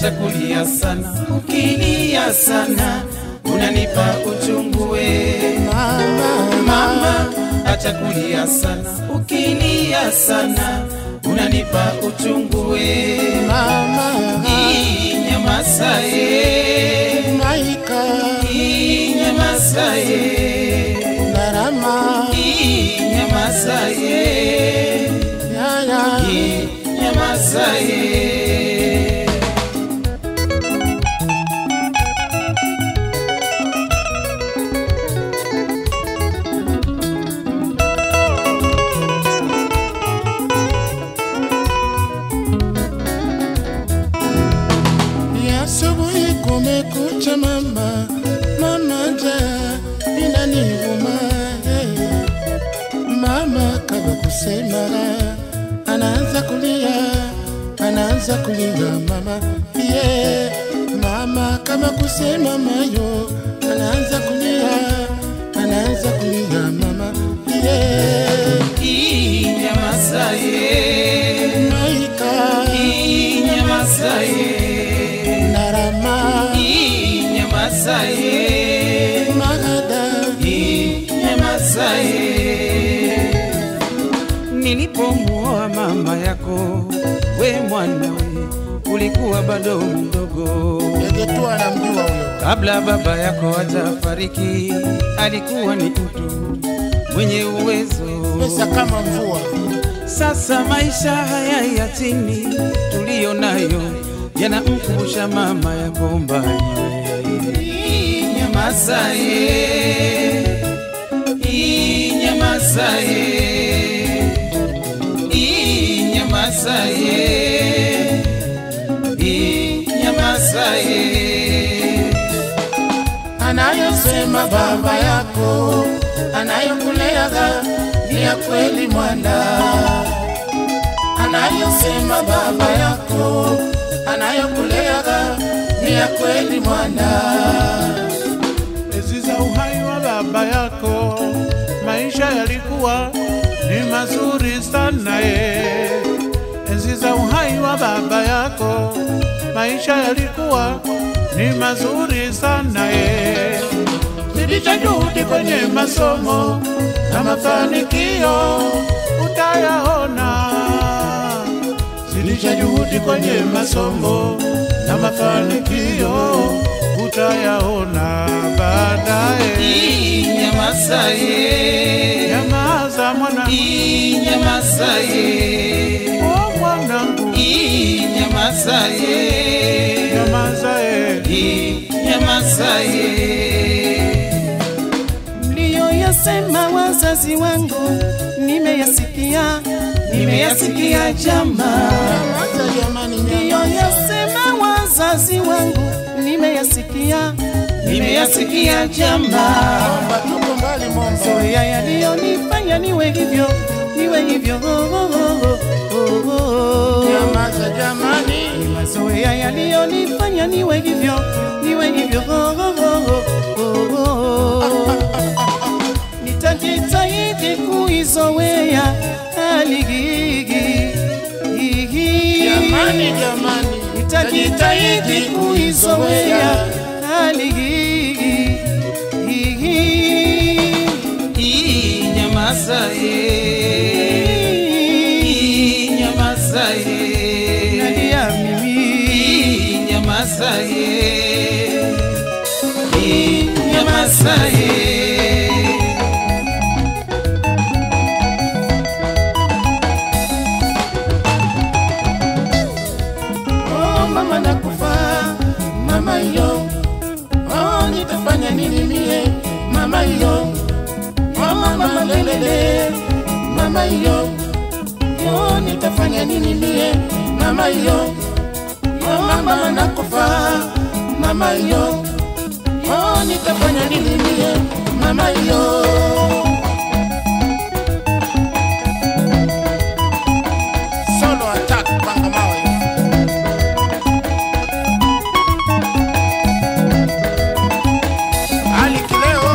acha kulia sana, ukilia sana unanipa uchungu we mama, mama, acha kulia sana, ukilia sana unanipa uchungu we mama, inyamaza ye, maika, inyamaza ye, narama, inyamaza ye, yaya, inyamaza ye. ya asubuhi kumekucha mama, mama njaa inaniuma hey. Mama kama kusema anaanza kulia, anaanza kulia mama yeah. Mama kama kusema mayo anaanza kulia, anaanza kulia mama yeah. Inyamaza ye, Maika inyamaza ye, narama inyamaza ye, magada inyamaza ye. Nilipomuoa mama yako, we mwanawe, ulikuwa bado mdogo. Yegetua anamjua huyo Kabla baba yako hajafariki, alikuwa ni mtu mwenye uwezo pesa kama mvua Sasa maisha haya ya chini tuliyo nayo yanamkumbusha mama ya Bombai. Inyamaza ye, inyamaza ye, inyamaza ye, inyamaza ye. anayosema baba yako anayokuleaga ni ya kweli mwana anayosema baba yako anayokuleaga ni ya kweli mwana Enzi za uhai wa baba yako, maisha yalikuwa ni mazuri sana ye. Enzi za uhai wa baba yako, maisha yalikuwa ni mazuri sana ye. Zidisha juhudi kwenye masomo na mafanikio utayaona. Zidisha juhudi kwenye masomo na mafanikio utayaona baadaye. Inyamaza ye, Nyamaza mwana, inyamaza ye. oh mwanangu, Inyamaza ye, nyamaza eh. inyamaza ye. mliyoyasema wazazi wangu nimeyasikia, nimeyasikia jamaa. hata jamani nyama Mliyoyasema wazazi wangu nimeyasikia, nimeyasikia jamaa. tuko mbali momba Zoea yaliyonifanya niwe hivyo, niwe hivyo oh, oh, oh, oh, oh. nyamaza jamani mazoea yaliyonifanya niwe hivyo niwe hivyo oh, oh, oh, oh, oh. nitajitahidi kuizoea hali hii jamani jamani nitajitahidi kuizoea hali hii Inyamaza ye, inyamaza ye. nalia mimi Inyamaza ye, inyamaza ye. oh mama nakufa mama yo oh nitafanya nini mie mama yo oh mama lelele mama yo oh nitafanya nini mie mama yo oh mama nakufa mama yo oh nitafanya nini mie mama yo solo attack panga mawe Ali Kileo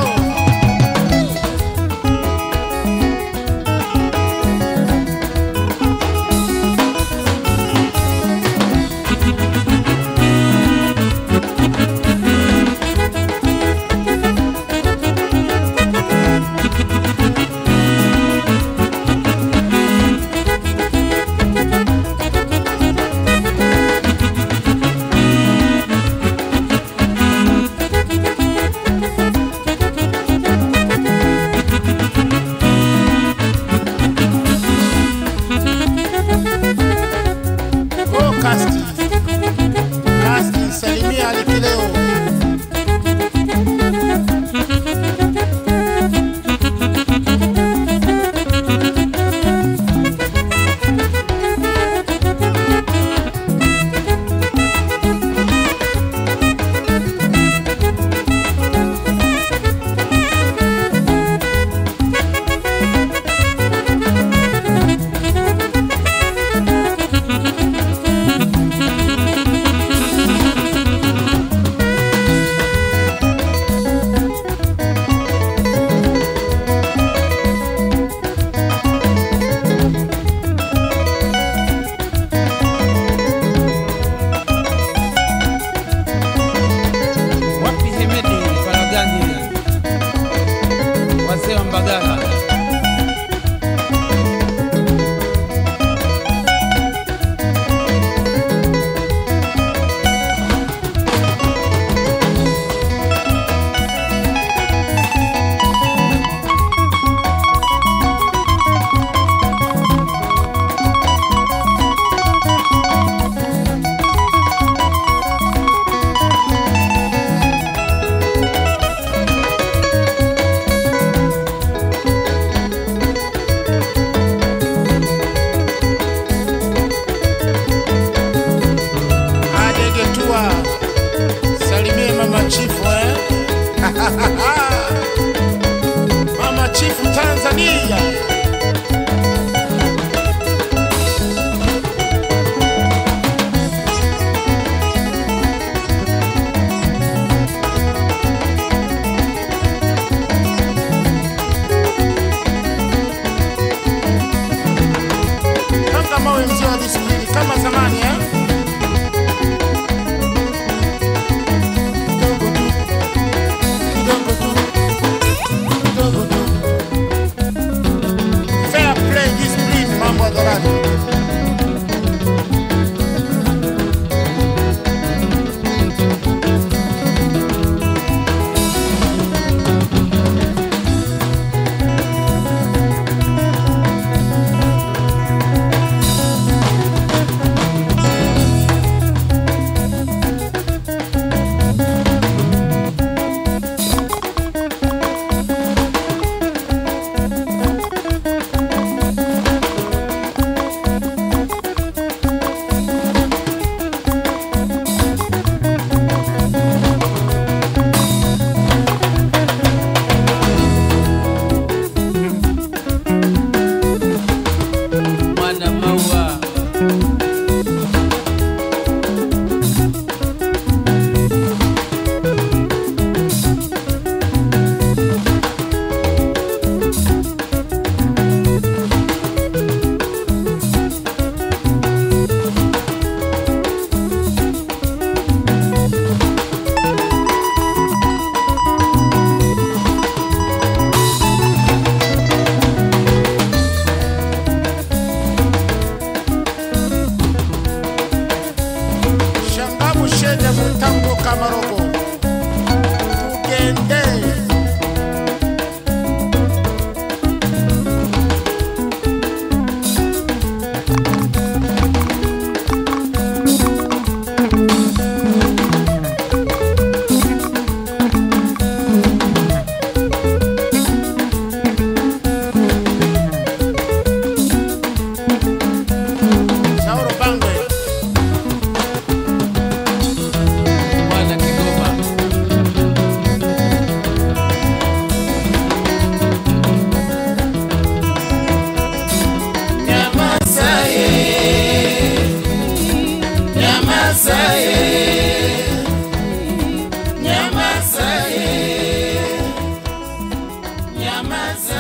Kidaha. adegetua salimie mama chifu eh? mama chifu tanzania kama mawe mzee wa disiplini kama zamani eh? Kidogo tu, kidogo tu. Fair play, discipline, mambo hadharani. Mwana maua Shangamu shede mutambo kamarogo. Tugende. Sauro Bangwe. mwana Kigoma Nyamaza